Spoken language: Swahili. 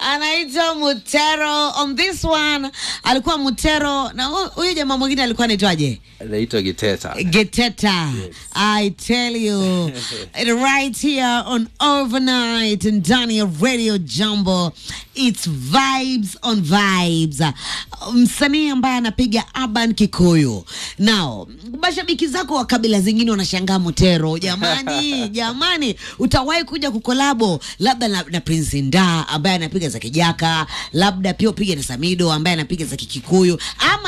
anaitwa Mutero. On this one alikuwa Mutero na hu- huyu jamaa mwingine alikuwa anaitwaje? Naitwa Giteta. Geteta. I tell you, right here on Overnight and Daniel Radio Jumbo, it's vibes on vibes. Msanii ambaye anapiga urban Kikuyu. Now, mashabiki zako wa kabila zingine wanashangaa Mutero, jamani, jamani, utawahi kuja kukolabo labda na, na Prince Nda ambaye anapiga za Kijaka, labda pia upige na Samido ambaye anapiga za Kikikuyu ama